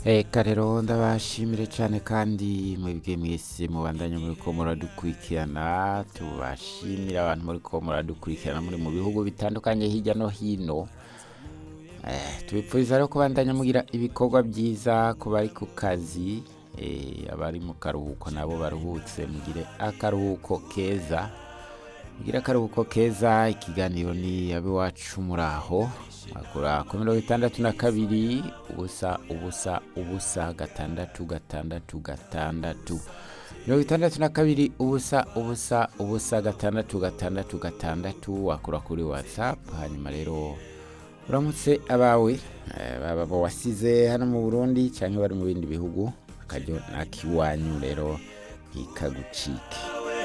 Eka rero ndabashimire cyane kandi mwebwe mwese mubandanye muri ko muradukurikirana tubashimira abantu muri ko muradukurikirana muri mu bihugu bitandukanye hirya no hino Eh, tubipfuriza rero kubandanya mugira ibikorwa byiza ku bari ku kazi eh, abari mu karuhuko nabo baruhutse mugire akaruhuko keza mugire akaruhuko keza ikiganiro ni abiwacu muraho akora ku mirongo itandatu na kabiri ubusa ubusa ubusa gatandatu gatandatu gatandatu mirongo itandatu na kabiri ubusa ubusa ubusa gatandatu gatandatu gatandatu wakura kuri whatsapp hanyuma rero uramutse abawe eh, baba bo wasize hano mu burundi cyangwa bari mu bindi bihugu akaryo nakiwanyu rero ntikagucike